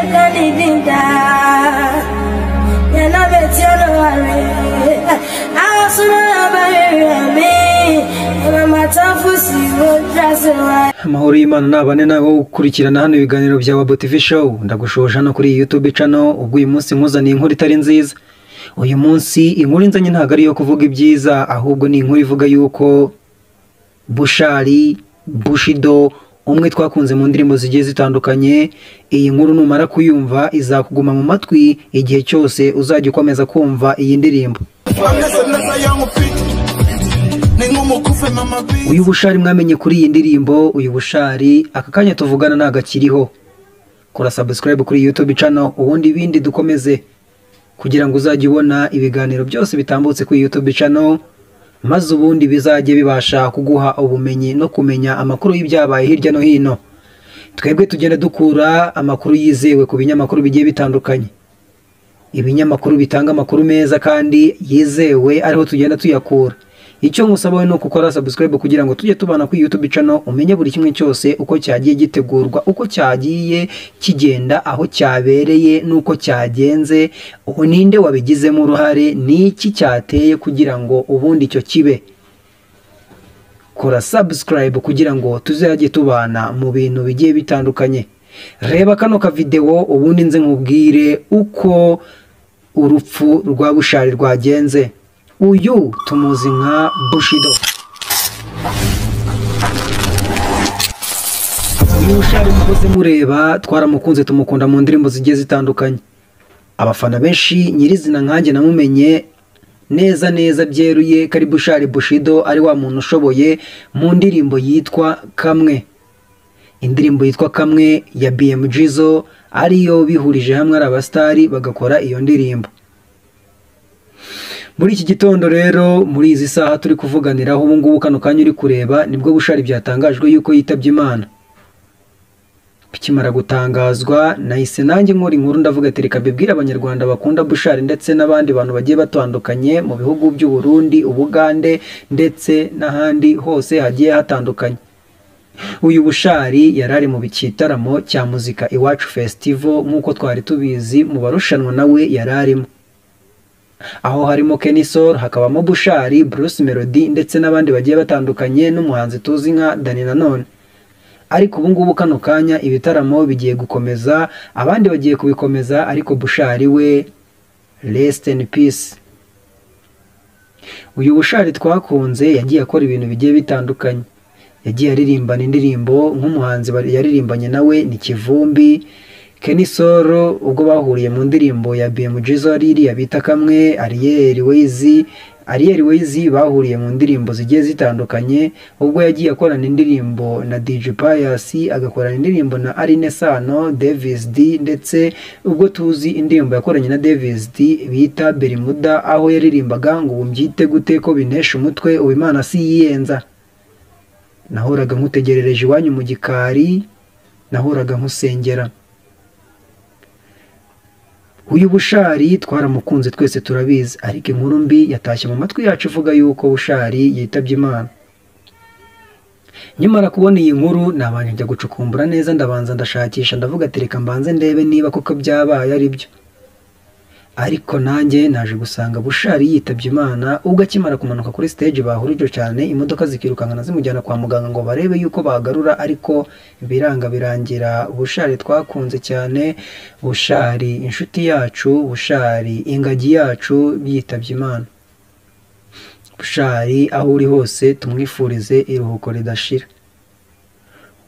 didinda yana beti olowari awasoro abayeremi emamatafusi wodrasiwa amahoro y'imana ni abane nawe ukurikirana hano ibiganiro bya wabo tv show ndagushoje hano kuri iyi youtube channel ubwo uyu munsi nkuzaniye inkuru itari nziza uyu munsi inkuru nzanye ntabwo ari iyo kuvuga ibyiza ahubwo ni inkuru ivuga yuko bushari bushido umwe twakunze mu ndirimbo zigiye zitandukanye iyi nkuru numara kuyumva izakuguma mu matwi igihe cyose uzajya ukomeza kumva iyi ndirimbo ameze neza yangu piki ni nk'umukufe mama bi uyu bushari mwamenye kuri iyi ndirimbo uyu bushari aka kanya tuvugana ntabwo akiriho kora subscribe kuri youtube channel ubundi ibindi dukomeze kugira ngo uzajye ubona ibiganiro byose bitambutse kuri youtube channel maze ubundi bizajye bibasha kuguha ubumenyi no kumenya amakuru y'ibyabaye hirya no hino twebwe tugenda dukura amakuru yizewe ku binyamakuru bigiye bitandukanye ibinyamakuru bitanga amakuru meza kandi yizewe ariho tugenda tuyakura icyo nkusaba we ni ukukora subscribe kugira ngo tujye tubana kuri youtube channel umenye buri kimwe cyose uko cyagiye gitegurwa uko cyagiye kigenda aho cyabereye n'uko cyagenze ubu ninde wabigizemo uruhare ni iki cyateye kugira ngo ubundi icyo kibe kora subscribe kugira ngo tuzajye tubana mu bintu bigiye bitandukanye reba kano kavidewo ubundi nze nkubwire uko urupfu rwa bushari rwagenze uyu tumuzi nka bushido uyu bushari mukoze mureba twaramukunze tumukunda mu ndirimbo zigiye zitandukanye abafana benshi nyirizina nkanjye namumenye neza neza byeruye ko ari bushari bushido ari wa muntu ushoboye mu ndirimbo yitwa kamwe indirimbo yitwa kamwe ya BMG zo ariyo bihurije hamwe ari abasitari bagakora iyo ndirimbo muri iki gitondo rero muri izi saha turi kuvuganiraho ubu ngubu kano kanya uri kureba nibwo bushari byatangajwe yuko yitabye imana bikimara gutangazwa nahise nanjye nkora inkuru ndavuga ati reka mbibwire abanyarwanda bakunda bushari ndetse n'abandi bantu bagiye batandukanye mu bihugu by'u Burundi ubugande ndetse n'ahandi hose hagiye hatandukanye uyu bushari yari ari mu gitaramo cya muzika iwacu festival nk'uko twari tubizi mu barushanwa nawe yari arimo aho harimo kenisol hakabamo bushari bruce melody ndetse n'abandi bagiye batandukanye n'umuhanzi tuzi nka dani nanone ariko ubu ngubu kano kanya ibitaramo bigiye gukomeza abandi bagiye kubikomeza ariko bushari we rest in peace uyu bushari twakunze yagiye akora ibintu bigiye bitandukanye yagiye aririmbana indirimbo nk'umuhanzi bari- yaririmbanye nawe ni kivumbi Kenny Solo ubwo bahuriye mu ndirimbo ya BMG Zari iriya bita kamwe Ariel Wezi Ariel Wezi bahuriye mu ndirimbo zigiye zitandukanye ubwo yagiye akorana indirimbo na DJ Pius agakorana indirimbo na Aline Sano Davis D ndetse ubwo tuzi indirimbo yakoranye na Davis D bita Bermuda aho yaririmbaga ngo umbyite gute ko binesha umutwe ubu Imana si yiyenza nahoraga nkutegerereje iwanyu mu gikari nahoraga nkusengera uyu bushari twaramukunze twese turabizi ariko inkuru mbi yatashye mu matwi yacu ivuga yuko bushari yitabye imana nyamara kubona iyi nkuru nabanje njya gucukumbura neza ndabanza ndashakisha ndavuga ati reka mbanze ndebe niba koko byabaye ari byo ariko nanjye naje gusanga bushari yitabye imana ubwo akimara kumanuka kuri stage bahurije cyane imodoka zikirukankana zimujyana kwa muganga ngo barebe yuko bagarura ariko biranga birangira bushari twakunze cyane bushari inshuti yacu bushari ingagi yacu yitabye imana bushari aho uri hose tumwifurize iruhuko ridashira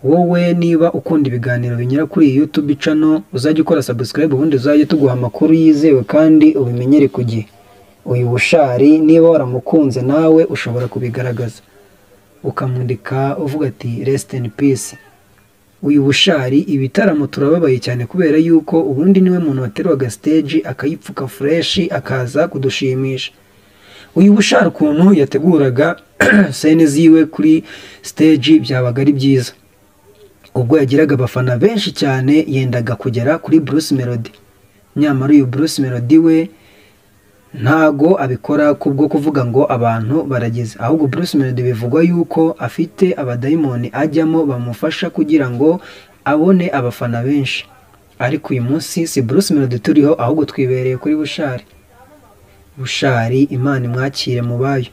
wowe niba ukunda ibiganiro binyura kuri iyi youtube channel uzajya ukora subscribe ubundi uzajye tuguha amakuru yizewe kandi ubimenyere ku gihe uyu bushari niba waramukunze nawe ushobora kubigaragaza ukamwandika uvuga ati rest in peace uyu bushari ibitaramo turababaye cyane kubera yuko ubundi niwe muntu waterwaga stage akayipfuka fresh akaza kudushimisha uyu bushari ukuntu yateguraga sene ziwe kuri stage byabaga ari byiza ubwo yagiraga abafana benshi cyane yendaga kugera kuri Bruce Melody nyamara uyu Bruce Melody we ntago abikora kubwo kuvuga ngo abantu barageze ahubwo Bruce Melody bivugwa yuko afite abadayimoni ajyamo bamufasha kugira ngo abone abafana benshi ariko uyu munsi si Bruce Melody turiho ahubwo twibereye kuri Bushari Bushari Imana imwakire mu bayo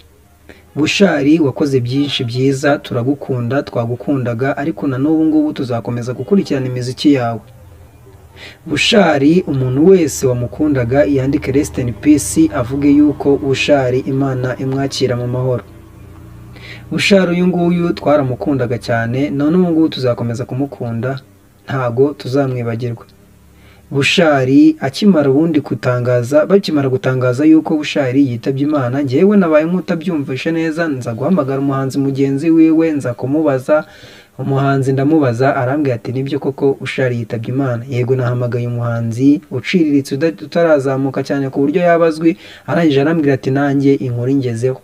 Bushari wakoze byinshi byiza turagukunda twagukundaga ariko na n'ubu ngubu tuzakomeza gukurikirana imiziki yawe Bushari umuntu wese wamukundaga yandike rest in peace avuge yuko Bushari Imana imwakira mu mahoro Bushari uyu nguyu twaramukundaga cyane none ubu ngubu tuzakomeza kumukunda ntago tuzamwibagirwa Bushari akimara ubundi gutangaza bakimara gutangaza yuko Bushari yitabye Imana njyewe nabaye nk'utabyumvishe neza nza guhamagara umuhanzi mugenzi wiwe nza kumubaza umuhanzi ndamubaza arambwira ati nibyo koko Bushari yitabye Imana yego nahamagaye umuhanzi uciriritse uda- utarazamuka cyane ku buryo yabazwi arangije arambwira ati nanjye inkuru ingezeho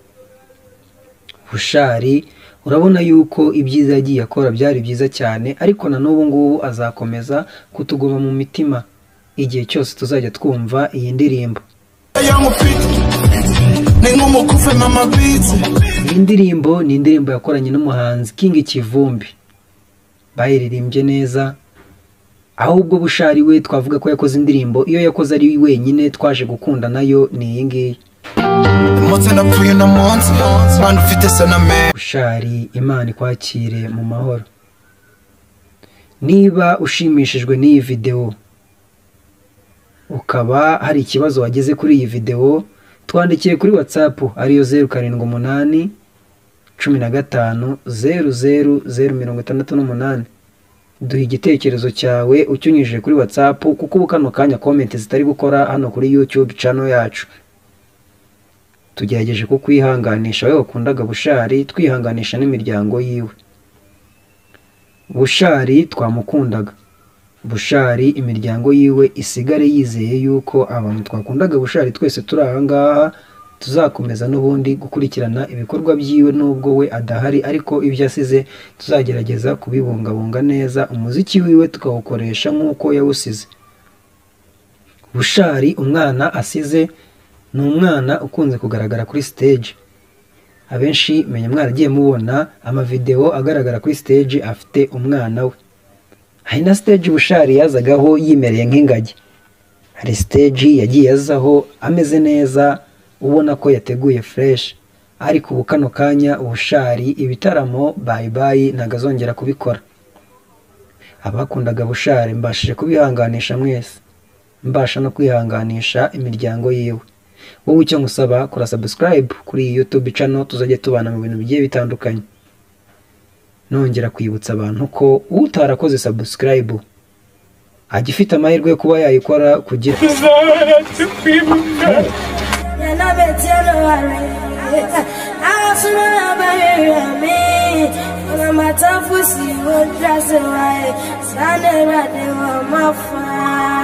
Bushari urabona yuko ibyiza yagiye akora byari byiza cyane ariko na n'ubu ngubu azakomeza kutuguma mu mitima igihe cyose tuzajya twumva iyi ndirimbo yangu fiti ni nk'umukufe mama biti iyi ndirimbo ni indirimbo yakoranye n'umuhanzi King Kivumbi bayiririmbye neza ahubwo Bushari we twavuga ko yakoze indirimbo iyo yakoze ari wenyine twaje gukunda nayo ni iyi ngiyi umunsi napfuye uno munsi mwana ufite saname Bushari Imana ikwakire mu mahoro niba ushimishijwe n'iyi videwo ukaba hari ikibazo wageze kuri iyi videwo twandikiye kuri WhatsApp ariyo zeru karindwi umunani cumi na gatanu zeru zeru zeru mirongo itandatu n'umunani duha igitekerezo cyawe ukinyujije kuri WhatsApp kuko ubu kano kanya comment zitari gukora hano kuri YouTube channel yacu tugerageje kukwihanganisha wowe wakundaga bushari twihanganisha n'imiryango yiwe bushari twamukundaga bushari imiryango yiwe isigare yizeye yuko abantu twakundaga bushari twese turi aha ngaha tuzakomeza n'ubundi gukurikirana ibikorwa byiwe n'ubwo we adahari ariko ibyo asize tuzagerageza kubibungabunga neza umuziki wiwe tukawukoresha nk'uko yawusize bushari umwana asize ni umwana ukunze kugaragara kuri stage abenshi menya mwaragiye mubona amavideo agaragara kuri stage afite umwana we hari na stage bushari yazagaho yimereye nk'ingagi hari stage yagiye azaho ameze neza ubona ko yateguye fresh ariko ubu kano kanya ubushari ibitaramo bayi bayi ntabwo azongera kubikora abakundaga bushari mbashije kubihanganisha mwese mbasha no kwihanganisha imiryango yiwe wowe icyo ngusaba kora subscribe kuri iyi YouTube channel tuzajya tubana mu bintu bigiye bitandukanye nongera kwibutsa abantu ko utarakoze subscribe agifite amahirwe yo kuba yayikora kugira You know me, tell her worry. I'll surrender by me. And I'm a tough pussy, won't dress it right. Standing right there on my fire.